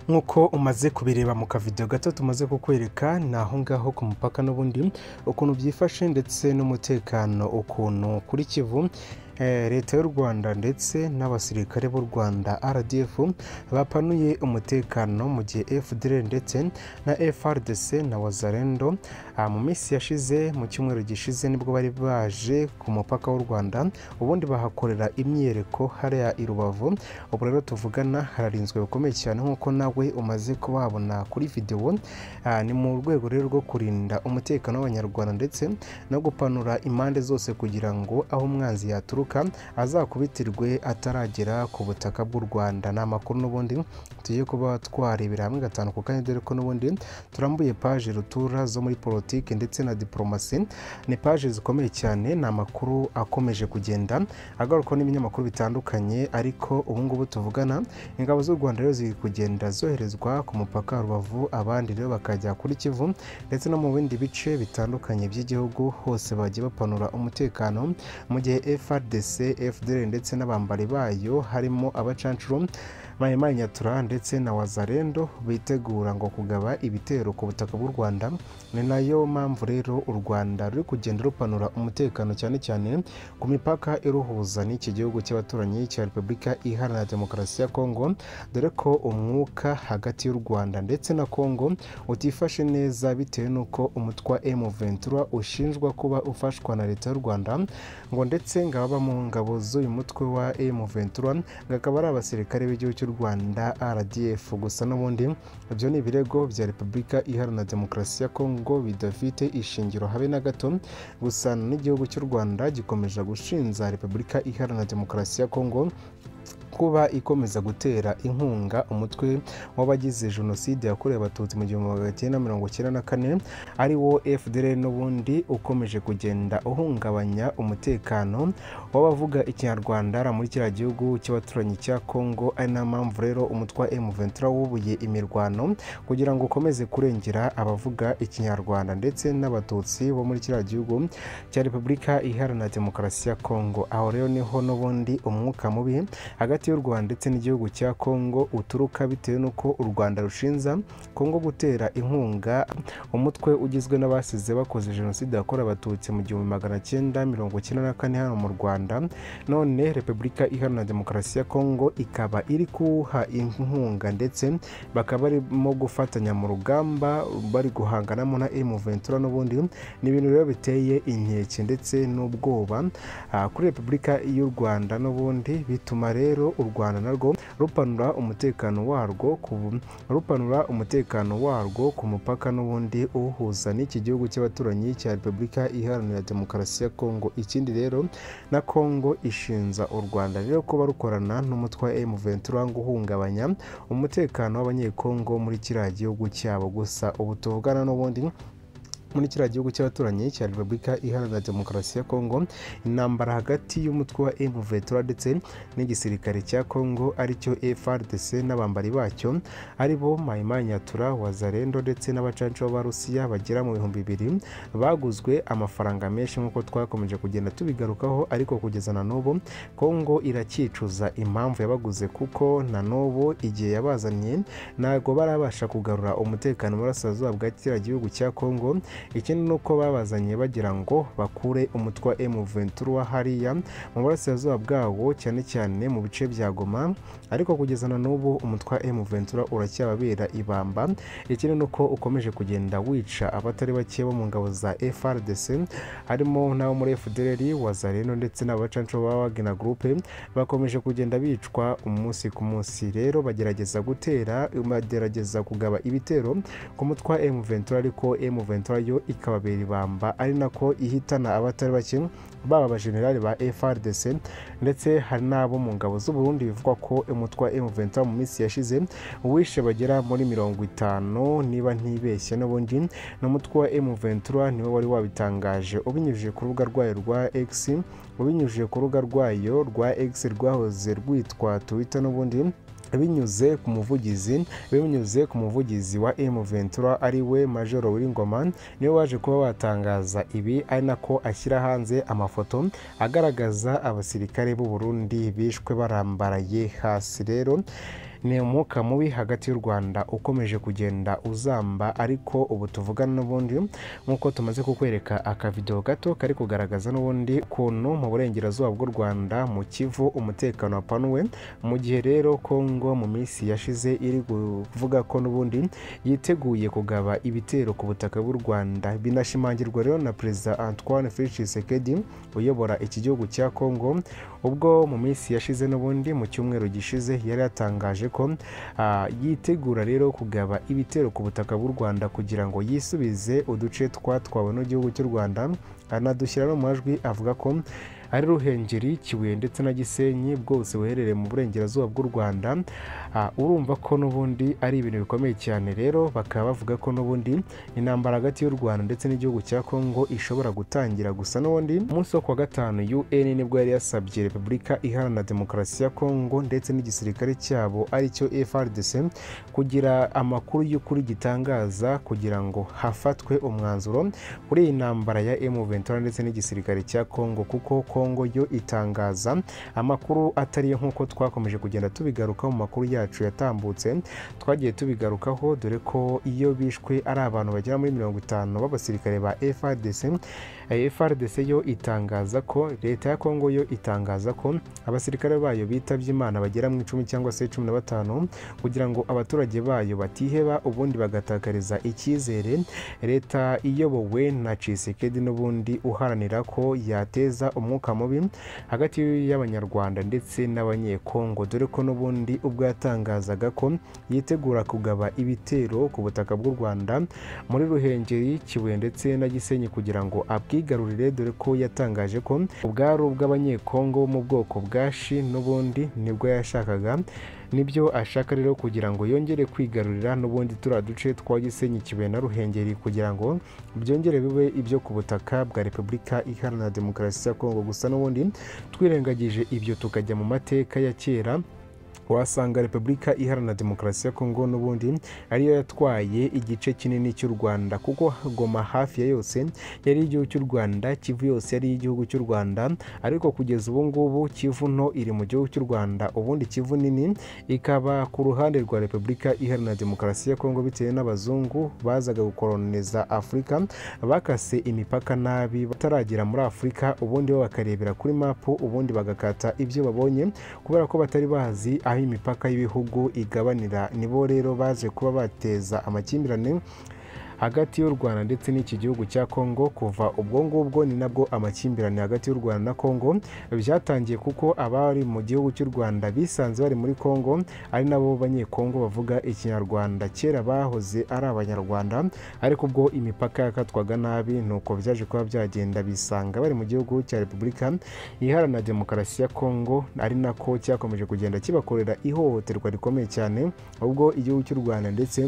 nk'uko umaze kubireba mu kavidewo gato tumaze kukwereka ni aho ngaho ku mupaka n'ubundi ukuntu byifashe ndetse n'umutekano ukuntu kuri kivu leta y'u rwanda ndetse n'abasirikare b'u rwanda rdf bapanuye umutekano mu gihe fdr ndetse na frdc na wazarendo mu minsi yashize mu cyumweru gishize nibwo bari baje ku mupaka w'u rwanda ubundi bahakorera imyereko hariya i rubavu ubu rero tuvugana hararinzwe bikomeye cyane nk'uko nawe umaze kuhabona kuri videwo ni mu rwego rero rwo kurinda umutekano w'abanyarwanda ndetse no gupanura impande zose kugira ngo aho umwanzi yaturuka azakubitirwe ataragera ku butaka bw'u rwanda ni amakuru n'ubundi tugiye kuba twarebera hamwe gatanu ku kanya dore ko n'ubundi turambuye paje rutura zo muri politiki ndetse na diporomasi ni paje zikomeye cyane ni amakuru akomeje kugenda agarukwa n'ibinyamakuru bitandukanye ariko ubu ngubu tuvugana ingabo z'u rwanda rero ziri kugenda zoherezwa ku mupaka wa rubavu abandi rero bakajya kuri kivu ndetse no mu bindi bice bitandukanye by'igihugu hose bagiye bapanura umutekano mu gihe FRD FDC, FDL ndetse n'abambari bayo harimo abacancuro Mayemari Nyatura ndetse na Wazarendo bitegura ngo kugaba ibitero ku butaka bw'u Rwanda ni nayo mpamvu rero u Rwanda ruri kugenda rupanura umutekano cyane cyane ku mipaka iruhuza n'iki gihugu cy'abaturanyi cya Repubulika Iharanira Demokarasi ya Kongo dore ko umwuka hagati y'u Rwanda ndetse na Kongo utifashe neza bitewe n'uko umutwa M23 ushinjwa kuba ufashwa na leta y'u Rwanda ngo ndetse ngo ababa mu ngabo z'uyu mutwe wa M23 akaba ari abasirikare b'igihugu cy'u Rwanda RDF gusa n'ubundi ibyo ni ibirego bya Repubulika Iharanira Demokarasi ya Kongo bidafite ishingiro habe na gato gusa n'igihugu cy'u Rwanda gikomeje gushinja Repubulika Iharanira Demokarasi ya Kongo kuba ikomeza gutera inkunga umutwe w'abagize jenoside yakorewe abatutsi mu gihumbi magana cyenda mirongo icyenda na kane ari wo fdr n'ubundi ukomeje kugenda uhungabanya umutekano w'abavuga ikinyarwanda muri kiriya gihugu cy'abaturanyi cya kongo ari na mpamvu rero umutwe wa m23 wubuye imirwano kugira ngo ukomeze kurengera abavuga ikinyarwanda ndetse n'abatutsi bo muri kiriya gihugu cya repubulika iharanira demokarasi ya kongo aho rero niho n'ubundi umwuka mubi hagati y'u Rwanda ndetse n'igihugu cya Kongo uturuka bitewe n'uko u Rwanda rushinza Kongo gutera inkunga umutwe ugizwe n'abasize bakoze jenoside yakorewe abatutsi mu gihumbi magana cyenda mirongo icyenda na kane hano mu Rwanda none Repubulika Iharanira Demokarasi ya Kongo ikaba iri kuwuha inkunga ndetse bakaba barimo gufatanya mu rugamba bari guhanganamo na M23 n'ubundi ni ibintu rero biteye inkeke ndetse n'ubwoba kuri Repubulika y'u Rwanda n'ubundi bituma rero u Rwanda narwo rupanura umutekano warwo rupanura umutekano warwo ku mupaka n'ubundi uhuza n'iki gihugu cy'abaturanyi cya Repubulika Iharanira Demokarasi ya Kongo ikindi rero na Kongo ishinza u Rwanda rero kuba rukorana n'umutwe wa M23 ngo uhungabanya umutekano w'abanyekongo muri kiriya gihugu cyabo gusa ubu tuvugana n'ubundi muri kiriya gihugu cy'abaturanyi cya repubulika iharanira demokarasi ya kongo intambara hagati y'umutwe wa M23 ndetse n'igisirikare cya kongo aricyo FRDC n'abambari bacyo ari bo Maimai Nyatura Wazarendo ndetse n'abacanco b'Abarusiya bagera mu bihumbi bibiri baguzwe amafaranga menshi nk'uko twakomeje kugenda tubigarukaho ariko kugeza na n'ubu Kongo irakicuza impamvu yabaguze kuko na n'ubu igihe yabazanye ntabwo barabasha kugarura umutekano mu burasirazuba bwa kiriya gihugu cya Kongo ikindi ni uko babazanye bagira ngo bakure umutwe wa M23 hariya mu burasirazuba bwawo cyane cyane mu bice bya Goma ariko kugeza na n'ubu umutwe wa M23 uracyababera ibamba ikindi ni uko ukomeje kugenda wica abatari bake bo mu ngabo za FRDC harimo n'abo muri FDLR Wazareno ndetse n'abacanco ba Wagner Group bakomeje kugenda bicwa umunsi ku munsi rero bagerageza gutera bagerageza kugaba ibitero ku mutwe wa M23 ariko M23 yo ikababera ibamba ari nako ihitana abatari bake baba abajenerali ba FRDC ndetse hari n'abo mu ngabo z'u Burundi bivugwa ko umutwe wa M23 mu minsi yashize wishe bagera muri mirongo itanu niba ntibeshye n'ubundi n'umutwe wa M23 niwe wari wabitangaje ubinyujije ku rubuga rwayo rwa X ubinyujije ku rubuga rwayo rwa X rwahoze rwitwa Twitter n'ubundi binyuze ku muvugizi binyuze ku muvugizi wa M23 ari we Majoro W'ingoma niwe waje kuba watangaza ibi ari nako ashyira hanze amafoto agaragaza abasirikare b'u Burundi bishwe barambaraye hasi rero ni umwuka mubi hagati y'u rwanda ukomeje kugenda uzamba ariko ubu tuvugana n'ubundi nk'uko tumaze kukwereka akavidewo gato kari kugaragaza n'ubundi kuntu mu burengerazuba bw'u rwanda mu kivu umutekano wapanuwe mu gihe rero kongo mu minsi yashize iri kuvuga ko n'ubundi yiteguye kugaba ibitero ku butaka bw'u rwanda binashimangirwa rero na perezida antoine felix sekedi uyobora iki gihugu cya kongo ubwo mu minsi yashize n'ubundi mu cyumweru gishize yari yatangaje ko ah, yitegura rero kugaba ibitero ku butaka bw'u rwanda kugira ngo yisubize uduce twatwawe n'igihugu cy'u rwanda anadushyira no mu majwi avuga ko ari ruhengeri kibuye ndetse na gisenyi bwose buherereye mu burengerazuba bw'u rwanda Ah, urumva ko n'ubundi ari ibintu bikomeye cyane rero bakaba bavuga ko n'ubundi intambara hagati y'u rwanda ndetse n'igihugu cya kongo ishobora gutangira gusa n'ubundi umunsi wo kuwa gatanu un nibwo yari yasabye repubulika iharanira demokarasi ya kongo ndetse n'igisirikare cyabo aricyo frdc kugira amakuru y'ukuri gitangaza kugira ngo hafatwe umwanzuro kuri iyi ntambara ya m23 ndetse n'igisirikare cya kongo kuko kongo yo itangaza amakuru atari yo nk'uko twakomeje kugenda tubigaruka mu makuru yacu yatambutse twagiye tubigarukaho dore ko iyo bishwe ari abantu bagera muri mirongo itanu b'abasirikare ba frdc Eh, frdc yo itangaza ko leta ya kongo yo itangaza ko abasirikare bayo bitabye imana bagera mu icumi cyangwa se cumi na batanu kugira ngo abaturage bayo batiheba ubundi bagatakariza icyizere leta iyobowe na cisekedi n'ubundi uharanira ko yateza umwuka mubi hagati y'abanyarwanda ndetse n'abanyekongo dore ko n'ubundi ubwo yatangazaga ko yitegura kugaba ibitero ku butaka bw'u rwanda muri ruhengeri kibuye ndetse na gisenyi kugira ngo abwigarurire dore ko yatangaje ko ubwari ubw'abanyekongo bo mu bwoko bwa shi n'ubundi nibwo yashakaga nibyo ashaka rero kugira ngo yongere kwigarurira n'ubundi turiya duce twa gisenyi kibuye na ruhengeri kugira ngo byongere bibe ibyo ku butaka bwa repubulika iharanira demokarasi ya kongo gusa n'ubundi twirengagije ibyo tukajya mu mateka ya kera wasanga repubulika iharanira demokarasi ya kongo n'ubundi ariyo yatwaye igice kinini cy'u rwanda kuko goma hafi ya yose yari igihugu cy'u rwanda kivu yose yari igihugu cy'u rwanda ariko kugeza ubu ngubu kivu nto iri mu gihugu cy'u rwanda ubundi kivu nini ikaba ku ruhande rwa repubulika iharanira demokarasi ya kongo bitewe n'abazungu bazaga gukoloniza afurika bakase imipaka nabi bataragera muri afurika ubundi bo bakarebera kuri mapu ubundi bagakata ibyo babonye kubera ko batari bazi aho imipaka y'ibihugu igabanira nibo rero baje kuba bateza amakimbirane hagati y'u rwanda ndetse n'iki gihugu cya kongo kuva ubwo ngubwo ni nabwo amakimbirane hagati y'u rwanda na kongo byatangiye kuko abari mu gihugu cy'u rwanda bisanze bari muri kongo ari nabo banyekongo bavuga ikinyarwanda kera bahoze ari abanyarwanda ariko ubwo imipaka yakatwaga nabi nuko byaje kuba byagenda bisanga bari mu gihugu cya repubulika iharanira demokarasi ya kongo ari nako cyakomeje kugenda kibakorera ihohoterwa rikomeye cyane ubwo igihugu cy'u rwanda ndetse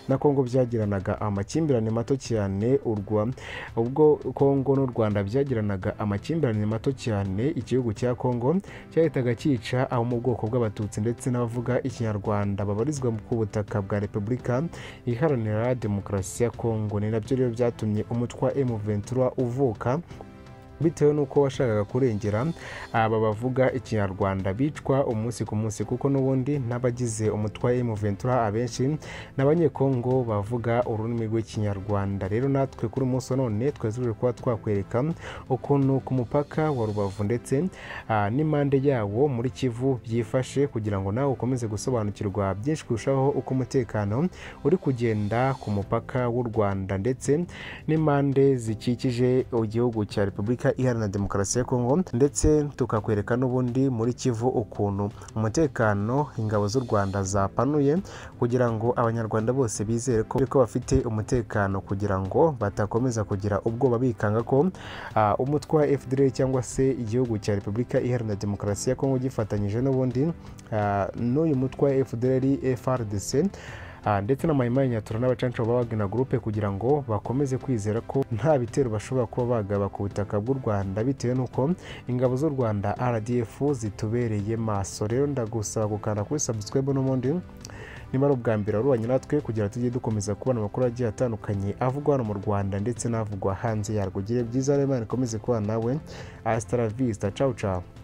na kongo byagiranaga amakimbirane amakimbirane mato cyane urwa ubwo kongo n'u rwanda byagiranaga amakimbirane mato cyane igihugu cya kongo cyahitaga cyica abo mu bwoko bw'abatutsi ndetse n'abavuga ikinyarwanda babarizwa ku butaka bwa repubulika iharanira demokarasi ya kongo ni nabyo rero byatumye umutwa m23 uvuka bitewe n'uko washakaga kurengera aba bavuga ikinyarwanda bicwa umunsi ku munsi kuko n'ubundi n'abagize umutwa M23 abenshi ni abanyekongo bavuga ururimi rw'ikinyarwanda rero natwe kuri umunsi wa none twazirije kuba twakwereka ukuntu ku mupaka wa rubavu ndetse ah, n'impande yawo muri kivu byifashe kugira ngo nawe ukomeze gusobanukirwa byinshi kurushaho uko umutekano uri kugenda ku mupaka w'u rwanda ndetse n'impande zikikije igihugu cya repubulika iharanira demokarasi ya kongo ndetse tukakwereka n'ubundi muri kivu ukuntu umutekano ingabo z'u rwanda zapanuye kugira ngo abanyarwanda bose bizere ko ko bafite umutekano kugira ngo batakomeza kugira ubwoba bikanga ko ah, umutwe wa fdr cyangwa se igihugu cya repubulika iharanira demokarasi ya kongo gifatanyije n'ubundi ah, n'uyu mutwe wa fdr frdc Ah, ndetse n'amayimanyatura n'abacanshuro ba Wagner Group kugira ngo bakomeze kwizera ko nta bitero bashobora kuba bagaba ku butaka bw'u Rwanda bitewe n'uko ingabo z'u Rwanda RDF zitubereye maso rero ndagusaba gukanda kuri subscribe n'ubundi niba ari ubwa mbere warubanye natwe kugira tujye dukomeza kubona amakuru agiye atandukanye avugwa hano mu Rwanda ndetse n'avugwa hanze yarwo ugire byiza rero Imana ikomeze kubana nawe hasta la vista ciao ciao